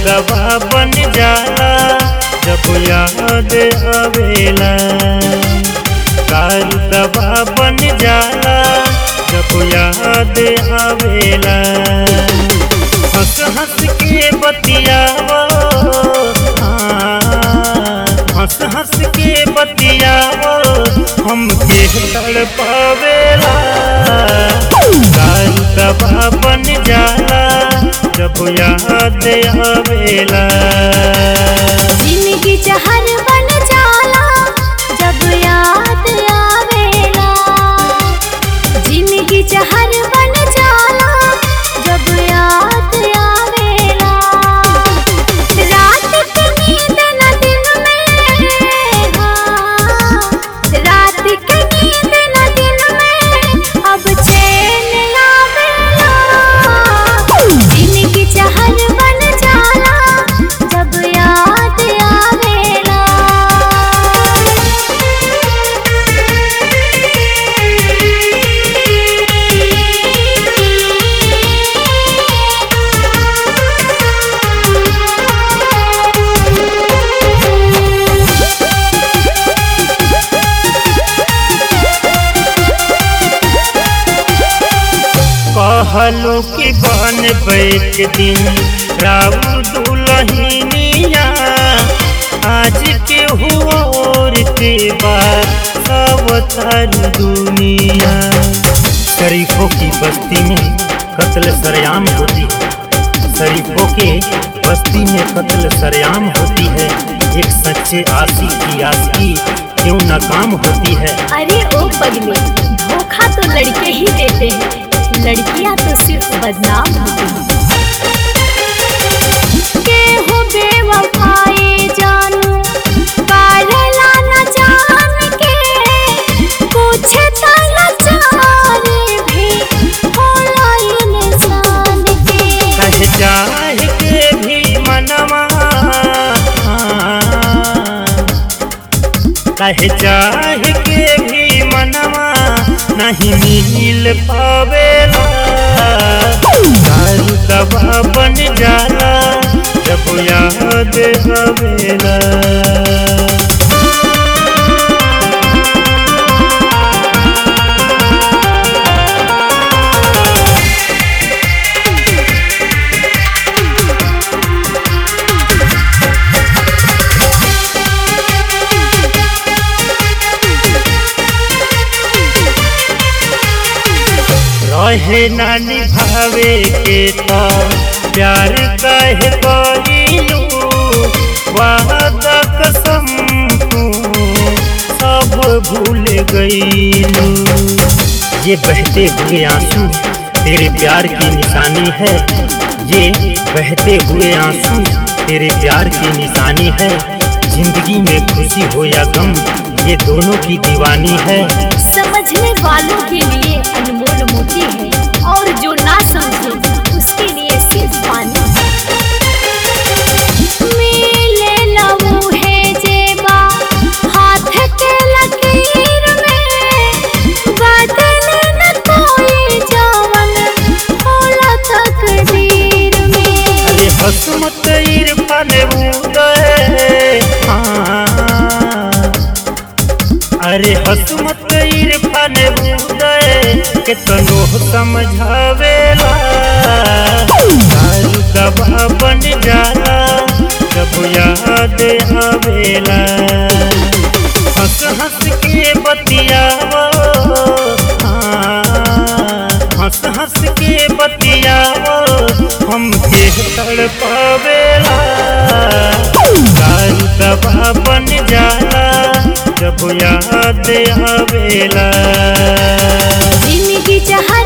दवा बन जाला जब याद आवेला दारू दवा बन जाला जब याद आवेला हंस हंस के बतियावो हाँ, हंस हंस के बतियावो हम के तड़पावेला दारू दवा बन जाला जब याद आवेला जिंदगी जहर बन जाला जब याद आवेला जिंदगी जहर बन जाला जब याद आवेला रात के नींद न दिन में हाँ, रात के नींद न दिन में अब चैन आवेला जिंदगी जहर बन जाला जब याद आवेला कहलो कि बन बैठ दिन राउर दुलहिनिया आज के हुआ और के बाद सब तर दुनिया शरीफों की बस्ती में कत्ल सरेआम होती है शरीफों के बस्ती में कत्ल सरेआम होती है एक सच्चे आशी की आशी क्यों नाकाम होती है अरे ओ पगले धोखा तो लड़के ही देते हैं लड़कियां तो सिर्फ बदनाम होती हैं केहू बेवफाई जानू पारला न जान के कुछ तो लाचारी भी होला इंसान के कह चाह के भी मनवा कह चाह के भी मनवा नहीं मिल पावेला दारू दवा बन जाला जब याद आवेला रहे ना निभावे के तो प्यार कहे कहिलू वादा कसम तू सब भूल गईलू ये बहते हुए आंसू तेरे प्यार की निशानी है ये बहते हुए आंसू तेरे प्यार की निशानी है जिंदगी में खुशी हो या गम ये दोनों की दीवानी है समझने वालों के लिए अनमोल मोती है और जो ना समझे उसके लिए सिर्फ पानी मिले लवू है जेबा हाथ के लकीर में बदले न कोई जावन होला तकदीर में अरे हसमत इरफान उदय हाँ। अरे हसमत इरफान उदय के तनो समझावेला दारू दवा बन जाला जब याद आवेला हंस हंस के बतियावो हाँ, हंस हंस के बतियावो हम के तड़पावेला दारू दवा बन जाला जब याद आवेला जिंदगी जहाँ